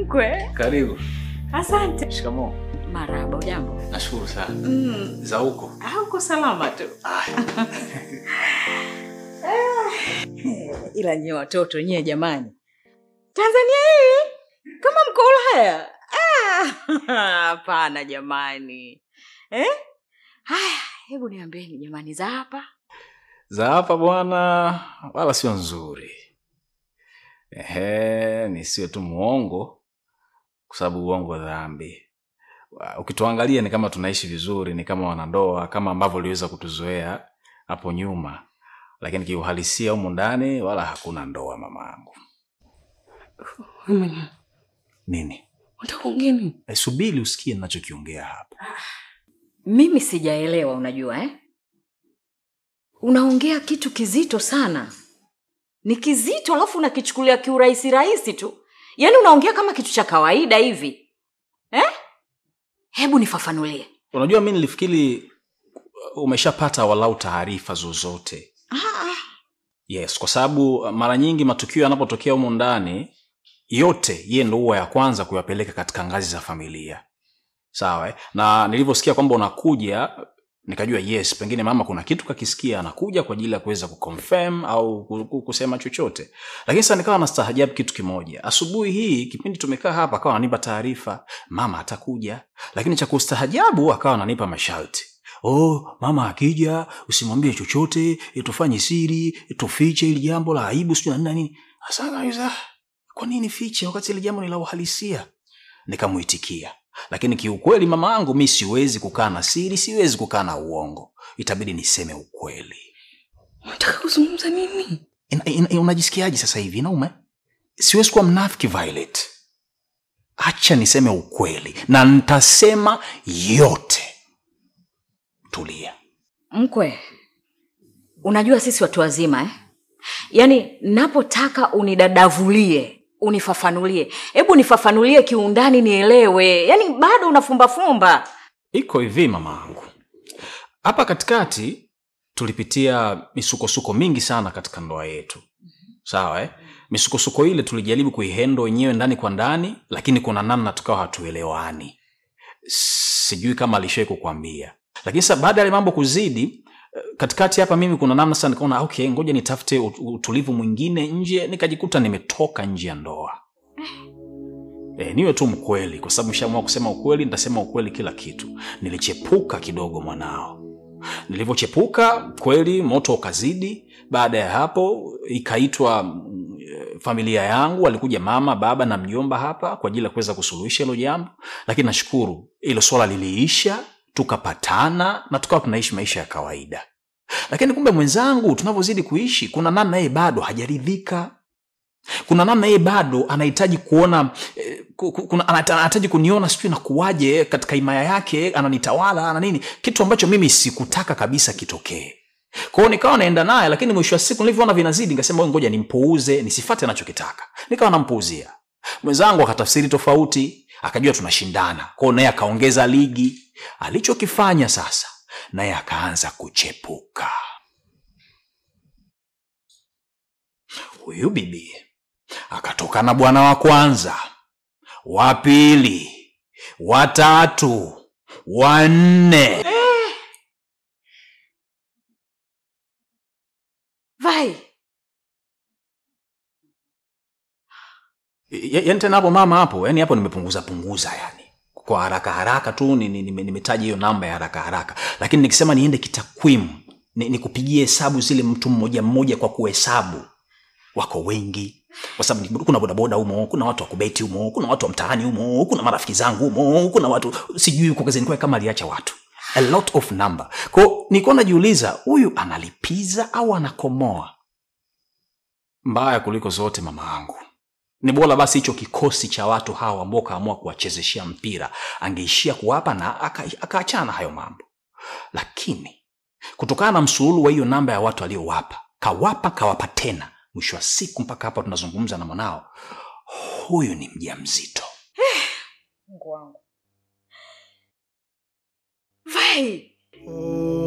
mkwe. Karibu. Asante. Shikamoo. Marahaba, ujambo? Nashukuru sana. Mm. Za huko? Ah, uko salama tu. Ila nyie watoto nyie jamani, Tanzania hii kama mko Ulaya? Ah, Hapana jamani eh? Haya, hebu niambieni jamani, za hapa Za hapa bwana, wala sio nzuri. Ehe, nisiwe tu muongo, kwa sababu uongo dhambi. Wa- Ukituangalia ni kama tunaishi vizuri, ni kama wanandoa, kama ambavyo uliweza kutuzoea hapo nyuma, lakini kiuhalisia humu ndani wala hakuna ndoa, mamaangu. Nini? unataka ungeni? E, subiri usikie ninachokiongea hapa. Mimi sijaelewa, unajua eh? Unaongea kitu kizito sana, ni kizito, alafu unakichukulia kiurahisi rahisi tu, yaani unaongea kama kitu cha kawaida hivi eh? Hebu nifafanulie. Unajua, mi nilifikiri umeshapata walau taarifa zozote yes kwa sababu mara nyingi matukio yanapotokea humu ndani yote ye ndo huwa ya kwanza kuyapeleka katika ngazi za familia sawa eh? na nilivyosikia kwamba unakuja nikajua yes pengine mama kuna kitu kakisikia anakuja kwa ajili ya kuweza kuconfirm au ku- ku- kusema chochote lakini sasa nikawa nastahajabu kitu kimoja asubuhi hii kipindi tumekaa hapa akawa ananipa taarifa mama atakuja lakini cha kustahajabu akawa ananipa masharti oh mama akija usimwambie chochote eh, tufanye siri eh, tufiche ili jambo la aibu sijui na nini na nini Sasa akauliza, kwa nini fiche wakati ile jambo ni la uhalisia nikamuitikia lakini kiukweli mama yangu mi siwezi kukaa na siri siwezi kukaa na uongo itabidi niseme ukweli Unataka kuzungumza nini? ina, ina, unajisikiaje sasa hivi naume siwezi kuwa mnafiki violet acha niseme ukweli na nitasema yote tulia Mkwe, unajua sisi watu wazima eh? Yaani napotaka unidadavulie, unifafanulie, hebu nifafanulie kiundani nielewe. Yaani bado unafumbafumba. iko hivi mama yangu hapa katikati tulipitia misukosuko mingi sana katika ndoa yetu sawa eh? misukosuko ile tulijaribu kuihendo wenyewe ndani kwa ndani lakini kuna namna tukawa hatuelewani sijui kama alishawai kukwambia lakini sasa baada ya yale mambo kuzidi eh, katikati hapa mimi kuna namna sasa nikaona okay ngoja nitafute ut- utulivu mwingine nje nikajikuta nimetoka nje ya ndoa E, niwe tu mkweli kwa sababu nishaamua kusema ukweli nitasema ukweli kila kitu nilichepuka kidogo mwanao nilivyochepuka kweli moto ukazidi baada ya hapo ikaitwa mm, eh, familia yangu walikuja mama baba na mjomba hapa kwa ajili ya kuweza kusuluhisha hilo jambo lakini nashukuru hilo swala liliisha tukapatana na tukawa tunaishi maisha ya kawaida lakini kumbe mwenzangu tunavyozidi kuishi kuna namna yeye bado hajaridhika kuna namna yeye bado anahitaji kuona eh, ku- ku- kuna- anata- anahitaji kuniona sijui nakuwaje katika himaya yake ananitawala na nini kitu ambacho mimi sikutaka kabisa kitokee kwao nikawa naenda naye lakini mwisho wa siku nilivyoona vinazidi nikasema "Wewe ngoja nimpuuze nisifate anachokitaka nikawa nampuuzia mwenzangu akatafsiri tofauti akajua tunashindana kwao naye akaongeza ligi alichokifanya sasa naye akaanza kuchepuka huyu bibi akatoka na bwana wa kwanza wa pili watatu wanne Vai, Ya- yaani tena hapo mama hapo yani hapo nimepunguza punguza yani kwa haraka haraka tu ni- ni- nime- nimetaja hiyo namba ya haraka haraka lakini nikisema niende kitakwimu ni- nikupigie hesabu zile mtu mmoja mmoja kwa kuhesabu wako wengi kwa sababu ni- kuna bodaboda humo kuna watu wa kubeti humo kuna watu wa mtaani humo kuna marafiki zangu humo kuna watu sijui huko kazini kwake kama aliacha watu a lot of number kwao nilikuwa najiuliza huyu analipiza au anakomoa mbaya kuliko zote mama yangu ni bora basi hicho kikosi cha watu hawa ambao kaamua kuwachezeshea mpira angeishia kuwapa na aka- akaachana na hayo mambo lakini kutokana na msururu wa hiyo namba ya watu aliyowapa kawapa kawapa tena mwisho wa siku mpaka hapa tunazungumza na mwanao huyu ni mja mzito Mungu wangu. Vai.